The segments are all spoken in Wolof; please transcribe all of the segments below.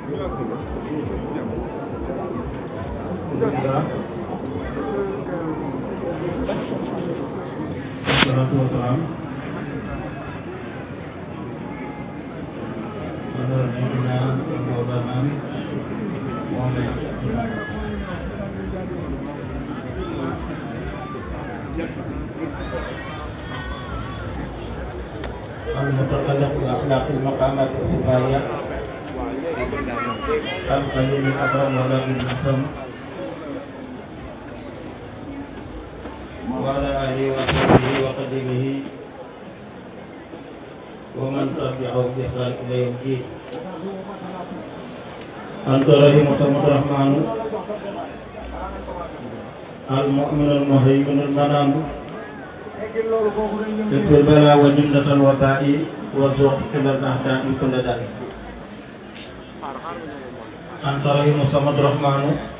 Salatu wassalam ala nabiyyina wa mawlana Muhammad المتقلق بأخلاق المقامات الكفاية القليل الأكرم ولكن الأحسن وعلى آله وصحبه وقدمه ومن تبعه بإحسان إلى يوم الدين أنت رحيم الرحمن المؤمن المهيمن المنام تكفي البلاء وجملة الوباء والزوق إلى الأعداء كل ذلك أنت رحيم الصمد الرحمن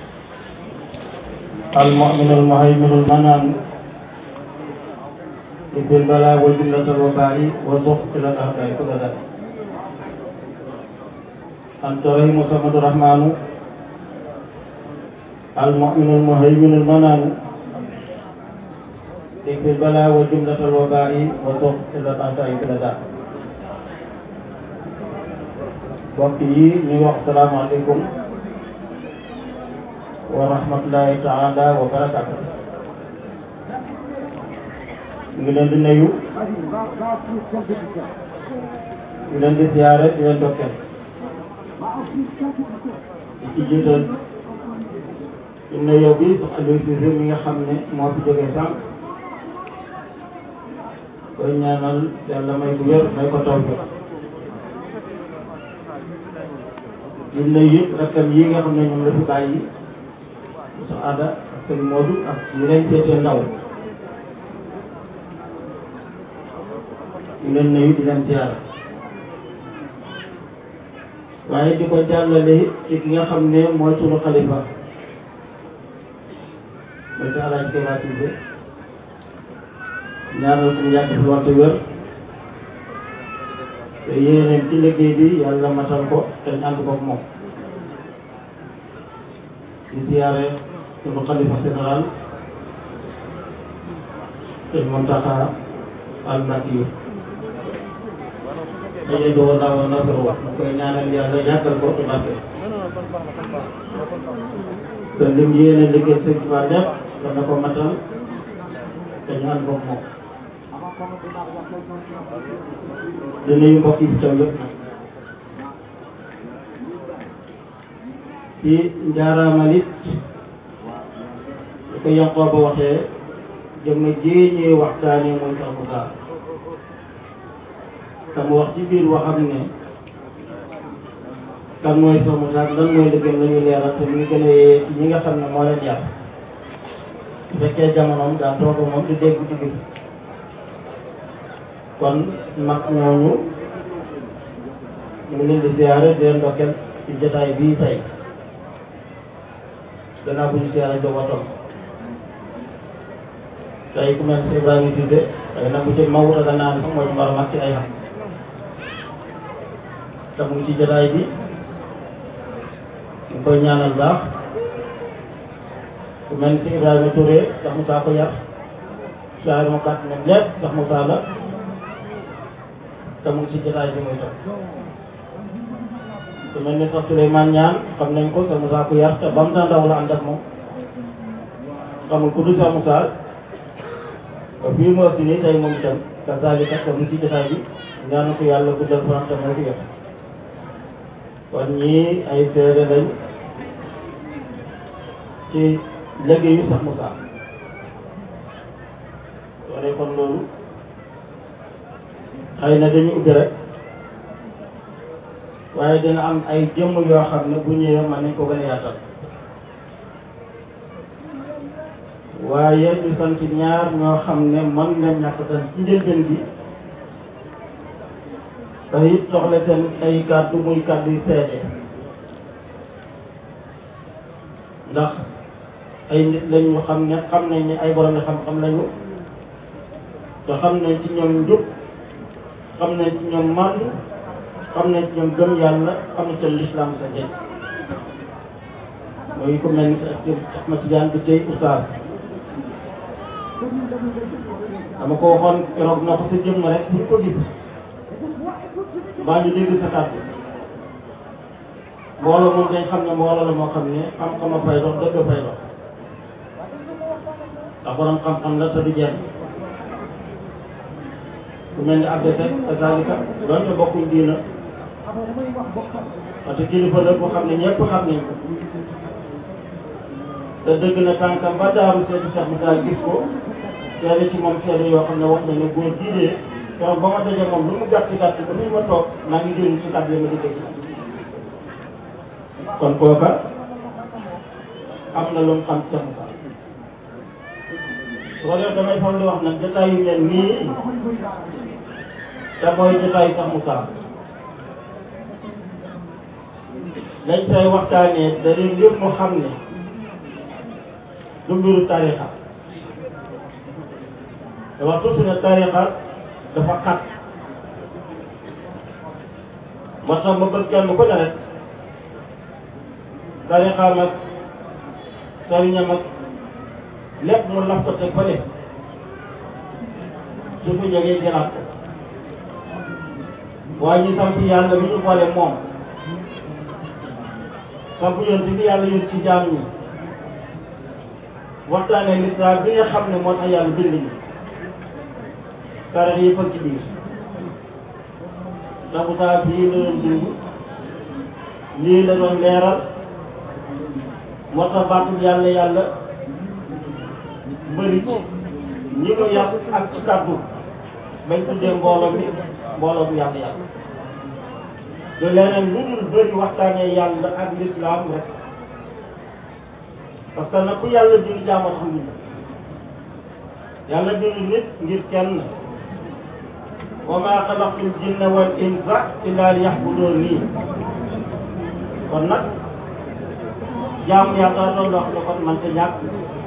المؤمن المهيمن المنام تكفي البلاء وجملة الوباء والزوق إلى الأعداء كل ذلك أنت رحيم الصمد الرحمن المؤمن المهيمن المنام تكفي البلاء وجملة الوباء والضغط إلى الأعداء كل ذلك mbokk yi ñu wax salaamaaleykum wa rahmatullahi taala wa barakatu ñu ngi leen di nuyu ñu leen di siyaare di leen dokkeel di ci jiital ci nuyoo bi sax Aliou Cissé mi nga xam ne moo fi jógee sànq koy ñaanal yàlla may bu wér may ko taw bi di nuyu it rakkam yi nga xam ne ñoom la fi bàyyi sa aada ak seen moodu ak ñu leen seetee ndaw di leen nuyu di leen ziar waaye di ko jàllale ci ki nga xam ne mooy sunu xalifa mooy sa alaaj Keba Cissé ñaanal ko yàgg fi waxtu wér te yéeneen ci liggéey bi yàlla matal ko te ñu ànd ko moom di ziyaare sunu xalifa général sëñ Mountakha al Mbacké daje do woon naa woon na ko wax koy ñaanal yàlla yàggal ko te barke te lim yéene liggéey sëñ Tuubaa lépp dana ko matal te ñu ànd ko moom di nuyu mbokk yi fi taw yëpp nag ci njaaraamal it su ko Yanqooba ba waxee jëmm ji ñuy waxtaanee mooy sax mu gaar te mu wax ci biir waxam ne kan mooy sax mu gaar lan mooy liggéeyam la ñuy leeral te mu ngi gën a yee ci ñi nga xam ne moo leen yar su fekkee jamonoom daa toog moom di dégg ci biir kon mag ñooñu ñu ngi leen di ziare di leen ndokkeel ci jotaay bii tey gannaaw bu ñu ziare njabootam tey ku mel ni Ibrahima Cissé tey nag bu ci mawuta da naan sax mooy mbar mag ci ay xam te mu ngi ci jotaay bi ñu koy ñaanal baax ku mel ni Ibrahima Touré sax mu saa ko yar saa ma gàtt ne lépp sax mu saa la te mu ngi ci jotaay bi muy toog su mel ni sax Souleymane Niane xam nañ ko sa Moussa ku yar te ba mu daan ndaw la ànd ak moom xamul ku dul sa Moussa ba fii mu ëpp nii tey moom itam kazaalika te mu ngi ci jotaay bi ñaanu ko yàlla guddal fan te moo fi yor kon ñii ay seede lañ ci liggéeyu sax Moussa wala kon loolu xëy na dañu ubbi rek waaye dina am ay jëmm yoo xam ne bu ñëwee mën nañ ko gën a yaatal waaye ñu sant ñaar ñoo xam ne mën nga ñàkk tan ci njëlbeen gi te it soxla seen ay kàddu muy kàddu yu seede ndax ay nit lañu xam ne xam nañ ne ay borom xam-xam lañu te xam nañ ci ñoom njub xam nañ ci ñoom màndu xam ne ñoom gëm yàlla xam ne seen lislaam sa njëriñ mooy ko mel ni sa Ahmad Tijaan bi tey oustaz dama ko waxoon keroog na ko sa jëmm rek bu ñu ko gis mbaa ñu dégg sa kàddu mbooloo moom dañ xam ne mbooloo la moo xam ne xam-xam a fay dox dëgg fay dox ndax borom xam-xam la te du jeex ku mel ni Abdou Seck kazalika doonte bokkuñ diina parce que kilifa la boo xam ne ñëpp xam nañ ko te dëgg na tànkam ba daaru seeti Cheikh Moussa gis ko seede ci moom seede yoo xam ne wax na ne góor jiidee keroog ba ma dajee moom lu mu gàtt gàtt ba ni ma toog maa ngi jëriñ si kàddu yi ma di dégg kon kooka am na lu mu xam Cheikh Moussa su ko defee damay faral di wax nag jotaay yu mel nii te mooy jotaay Cheikh Moussa dañ say waxtaanee da leen lépp mu xam ne du mbiru tarixa te wax tuuti ne tarixa dafa xat moo tax ma bëgg kenn ku ne rek tarixaam ak sëriñam ak lépp mu laf ko teg fële su fi jógee jëlaat ko waaye ñu sant yàlla bi ñu boole moom sant yoon bi yàlla yoon ci jaam ñi waxtaanee lislaam bi nga xam ne moo tax yàlla bind ñi tarix yi fag ci biir ndax saa fii la doon dund lii la doon leeral moo tax baatul yàlla yàlla bëri ñi ko yàq ak ci kàddu bañ tuddee mbooloo mi mbooloo bu yàlla yàlla te leneen lu dul bëri waxtaanee yàlla ak lislaam rek parce que nag ku yàlla bind jaamu tax nit yàlla bind nit ngir kenn wa maa xalaqtul jinna wal insa illa liya'buduun nii kon nag jaamu yàlla loolu loo xam ne kon man te ñàkk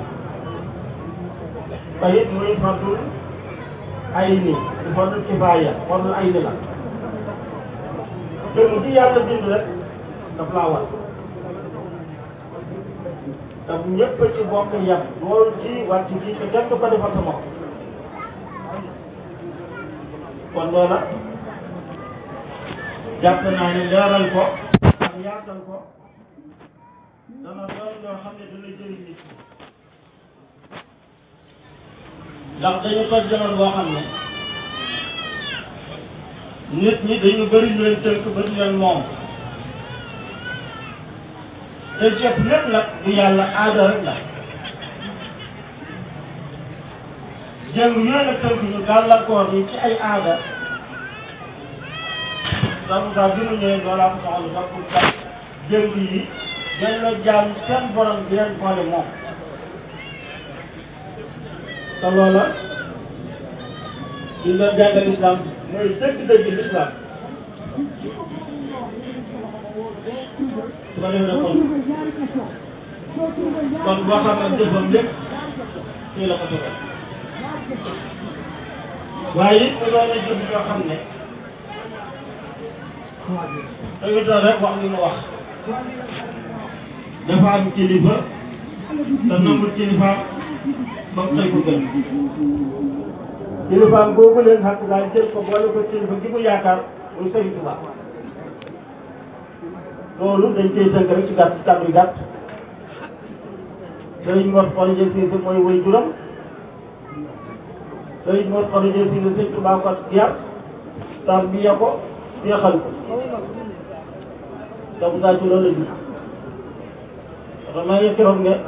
te it muy fardul ay ni di fardul kifaaya fardul ay ni la te mu ci yàlla bind rek daf laa war te ñëpp ci bokk yem loolu ci wàcc ci te kenn du ko defal sa bopp kon loola jàpp naa ne leeral ko ak yaatal ko dana doon loo xam ne dana jëriñ nit ndax dañu ko jamono boo xam ne nit ñi dañu bëri ñu leen tënk ba ñu leen moom te jëf lépp nag du yàlla aada rek la jëng yooyu nag tënk ñu gàllankoor yi ci ay aada donc daal bi mu ñëwee loolaa ko soxla sax pour sax jëng yi dañ la jaam seen borom bi leen boole moom te loola suñ doon jàngal islam mooy dëgg-dëgg l'islam su ko defee nag kon kon boo xam ne jëfam lépp fii la ko tegal waaye it mu doon a jëf yoo xam ne dañu doon rek wax li mu wax dafa am kilifa te nangul kilifa ba mu tey ko gën kilifaam boobu leen xaq daal jël ko boole ko kilifa gi mu yaakaar muy Sëriñ Tuubaa loolu dañ koy tënk rek ci gàtt ci kàddu yu gàtt Sëriñ Mor Xoroja Siise mooy way juram Sëriñ Mor Xoroja Siise Sëriñ Tuubaa ko yar tarbiya ko seexal ko te bu saa ci loolu la jur xam naa ne keroog ne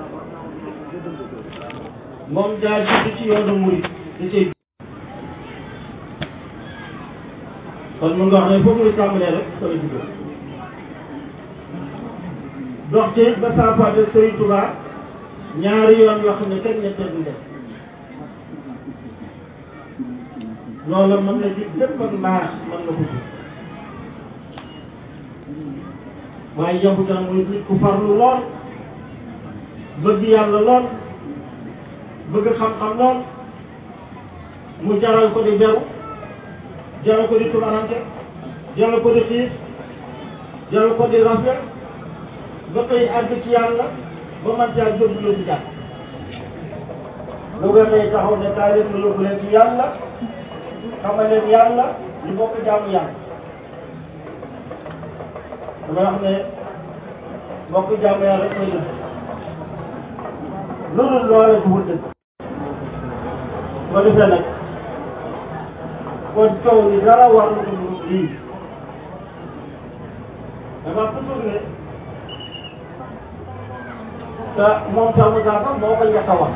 moom daa jiitu ci yoonu murid di cay kon mun nga wax ne foofu muy tàmbalee rek fa la juddoo dox ci ba saafaate Sëriñ Tuubaa ñaari yoon yoo xam ne kenn ñetteel du def loola mën na ci bépp ak mbaax mën na ko ci waaye yembu tan muy nit ku farlu lool bëgg yàlla lool bëgg xam-xam lool mu jaral ko di beru jaral ko di tubarante jaral ko di xiis jaral ko di rafet ba koy àgg ci yàlla ba man caa jóg lu ci jàpp lu nga tey taxaw ne kaay leen ma yóbbu leen ci yàlla xamal leen yàlla ñu bokk jaamu yàlla dama wax ne bokk jaamu yàlla rek koy def lu dul loolee du wut dëgg bu ko defee nag kon coow li dara war na ko dugg lii dama toujours ne te moom sax mu sax moo ko njëkk a wax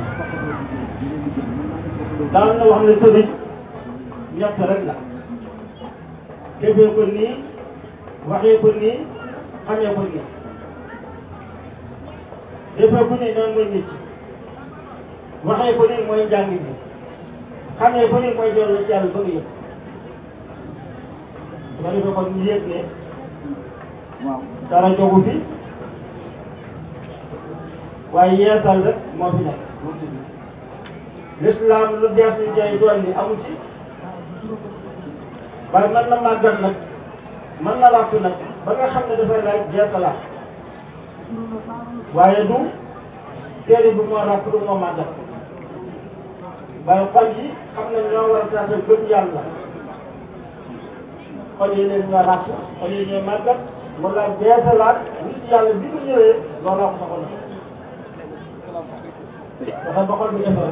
daan na wax ne sëriñ ñett rek la defee ko nii waxee ko nii xamee ko nii defee ko nii noonu mooy nit waxee ko nii mooy njàng bi xamee ko nii mooy dellu ci yàlla ba nga yëg su ko defee kon ñu yëg ne dara jogu fi waaye yeesal rek moo fi nekk l'islam lu dees ñu jay doon ni amu ci waaye mën na màggat nag mën na làkk nag ba nga xam ne dafay laaj jeesalaat waaye du téere bi moo ràpp du moo màggat waaye xol yi xam ne ñoo war a taxe gëm yàlla xol yi leen ñoo ràpp xol yi ñoo màggat mu laaj jeesalaat nit yàlla bi mu ñëwee looloo ko soxla dafa ba xol bi defar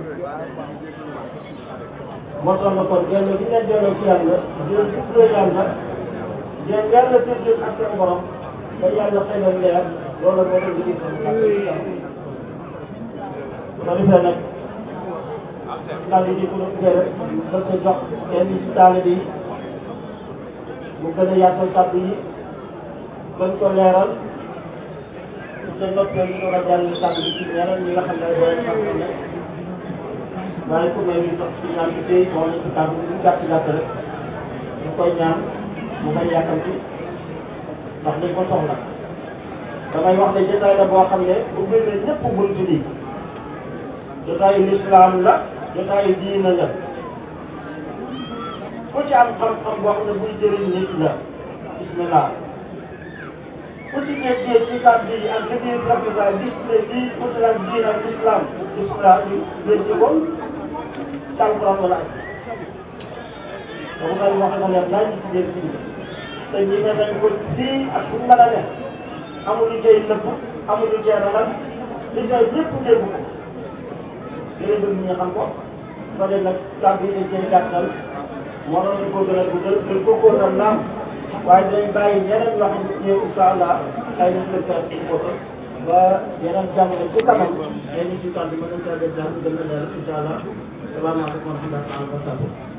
moo tax na kon delloo bi ngeen delloo ci yàlla di leen tuddee yàlla di leen yàlla tuddee ak seen borom ba yàlla xëy na leer loolu moo doon liggéey seen kàddu gi su ko defee nag kàddu gi bu doon ubbee rek da ko jox kenn ci taalibe yi mu gën a yaatal kàddu yi gën ko leeral su ko noppee ñu doon a jàll kàddu gi ci ñeneen ñi nga xam ne ay borom xam-xam ne waaye ku mel ni sax ci ñaan bi tey moo ñu ci kàddu gi ñu gàtt gàtt rek ñu koy ñaan mu bañ yàkkamti ndax dañ ko soxla damay wax ne jotaay la boo xam ne ubbi na ñëpp bunt bi jotaayu lislaam la jotaayu diina la ku ci am xam-xam boo xam ne buy jëriñ nit la bismillah ku ci nekkee ci kàddu yi ak liggéey capital gis ne lii utal diina ak islam islam ñu gën ci ko ci alquran wala aj dama koy wax nga leer naa ñu ci dégg ci te ñi ne nañ ko fii ak fu mën a ne amul lu cay nëbb amul lu cay ragal li cay ñëpp dégg ko léegi bëgg ñu xam ko soo dee nag kàddu yi dañ cee gàttal waroon nañ ko gën a guddal gën ko kóotal naam waaye dinañ bàyyi ñeneen yoo xam ne ñëw incha allah ay nañ leen ko ci kóotal ba yeneen jamono ci kanam yéen ñu ci kàddu mën nañ caa def daal gën a leer incha allah salaamaaleykum wa rahmatulah wa barakatuh